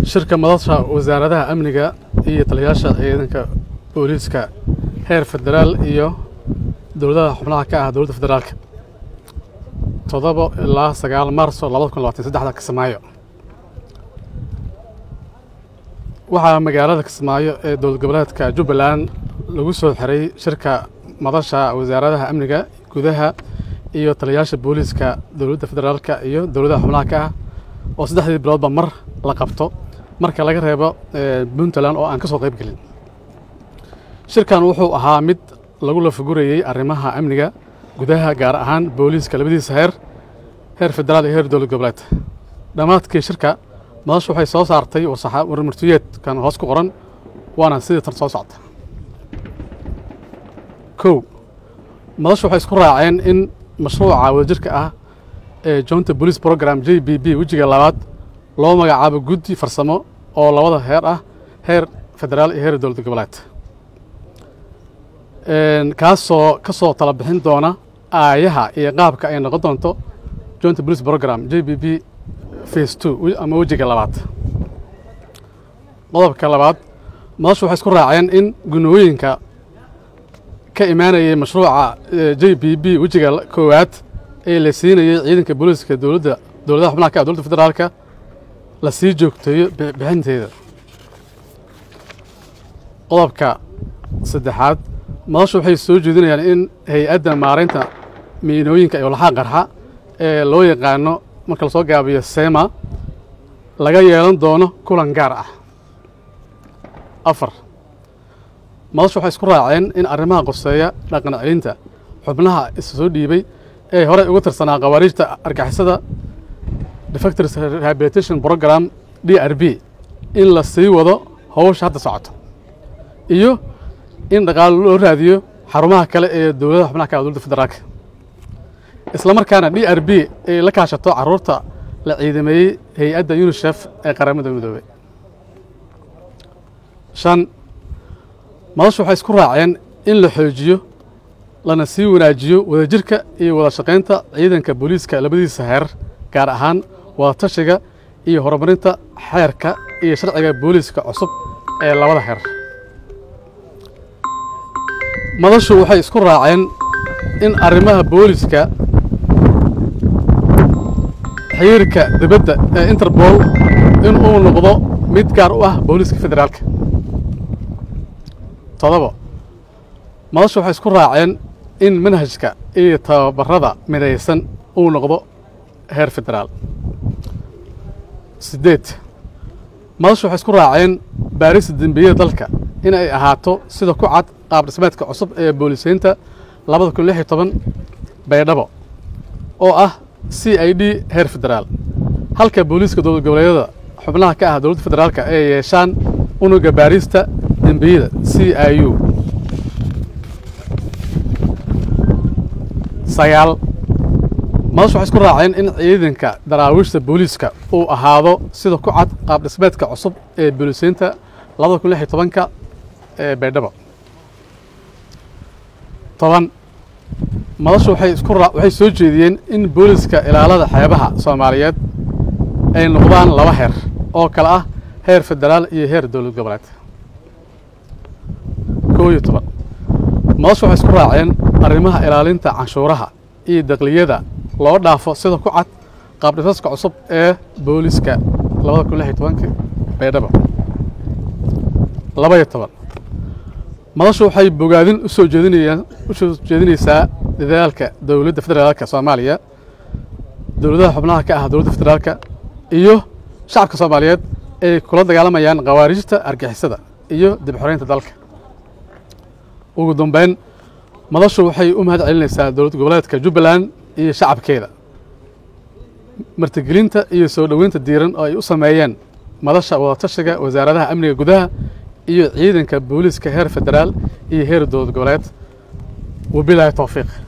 shirka madasha wasaaradaha amniga iyo taliyayaasha ciidanka booliiska heer federaal iyo dowladaha xubnaha ka ah dowladda federaalka toddoba ilaa sagaal maarso labada kun labatan saddexda kismaayo waxaa magaalada kismaayo ee dowlad goboleedka jubbaland lagu soo xiray shirka madasha wasaaradaha amniga gudaha iyo taliyayaasha booliiska dowladda federaalka iyo dowladaha xubnaha ka ah oo saddexdii biloodba mar la qabto marka laga reebo puntland oo aan ka soo qayb gelin shirkan wuxuu ahaa mid lagu lafagurayey arrimaha amniga gudaha gaar ahaan booliiska labadiisa heer heer federaal iyo heer dowlad goboleed dhammaadkii shirka madashu waxay soo saartay warmartiyeedkan hoos ku qoran waana sidii tan soo socta kow madashu waxay isku raaceen in mashruuca wadajirka ah ee jointa police program j b b wejiga labaad loo magacaabo guddi farsamo oo labada heer ah heer federaal iyo heer dowlad goboleed kaasoo ka soo tala bixin doona aayaha iyo qaabka ay noqon doonto jointa police program j b b face two ama wejiga labaad qodobka labaad madashu waxay isku raaceen in gunooyinka ka imaanayay mashruuca j b b wejiga koowaad ee la siinayay ciidanka booliiska dowladda dowladaha xubnaha ka ah dowladda federaalka la sii joogteeyo bixinteeda qodobka saddexaad madashu waxay soo jeedinayaan in hay-adda maaraynta miinooyinka iyo laxaa qarxa ee loo yaqaano marka lasoo gaabiyo sema laga yeelan doono kulan gaar ah afar madashu waxay isku raaceen in arrimaha qoseeya dhaqan celinta xubnaha isa soo dhiibay ee horey uga tirsanaa khawaariijta argixisada defectors rehabilitation program d r b in la sii wado howsha hadda socoto iyo in dhaqaalo loo raadiyo xarumaha kale ee dowladaha xubnaha ka ah dowladda federaalka isla markaana d r b ay la kaashato carruurta la ciidameeyey hay-adda unisef ee qaramada midoobey shan madashu waxay isku raaceen in la xoojiyo lana sii wanaajiyo wadajirka iyo wada shaqaynta ciidanka booliiska labadiisa heer gaar ahaan wadatashiga iyo horumarinta xeerka iyo sharciga booliiska cusub ee labada heer madashu waxay isku raaceen in arrimaha booliiska xiriirka dibadda ee interbol in uu noqdo mid gaar u ah booliiska federaalka todobo madashu waxay isku raaceen in manhajka iyo tababarada midaysan uu noqdo heer federaal siddeed madashu waxay isku raaceen baarista dembiyada dalka in ay ahaato sida ku cad qaab dhismeedka cusub ee booliseynta labada kun lix iyo toban baydhabo oo ah c i d heer federaal halka booliiska dowlad goboleedyada xubnaha ka ah dowladda federaalka ay yeeshaan unuga baarista dembiyada c i u sagaal madashu waxay isku raaceen in ciidanka daraawiishta booliiska uu ahaado sida ku cad qaab dhismeedka cusub ee booliseynta labada kun lix iyo tobanka ee baydhabo toban madashu waxay isku waxay soo jeediyeen in booliiska ilaalada xeebaha soomaaliyeed ay noqdaan laba heer oo kale ah heer federaal iyo heer dowlad goboleed koo iyo toban madashu waxay isku raaceen arrimaha ilaalinta canshuuraha iyo daqliyada loo dhaafo sida ku cad qaabdhisaska cusub ee booliiska labada kun lix iyo tobanka baydhabo laba iyo toban madashu waxay bogaadin usoo jeedinayaan u soo jeedinaysaa dadaalka dowladda federaalka soomaaliya dowladaha xubnaha ka ah dowladda federaalka iyo shacabka soomaaliyeed ay kula dagaalamayaan khawaarijta argixisada iyo dib xoreynta dalka ugu dambeyn madashu waxay u mahad celinaysaa dowlad goboleedka jubbaland iyo shacabkeeda martigelinta iyo soo dhoweynta diiran oo ay u sameeyeen madasha wadatashiga wasaaradaha amniga gudaha iyo ciidanka booliiska heer federaal iyo heer dowlad goboleed wabilaahi towfiiq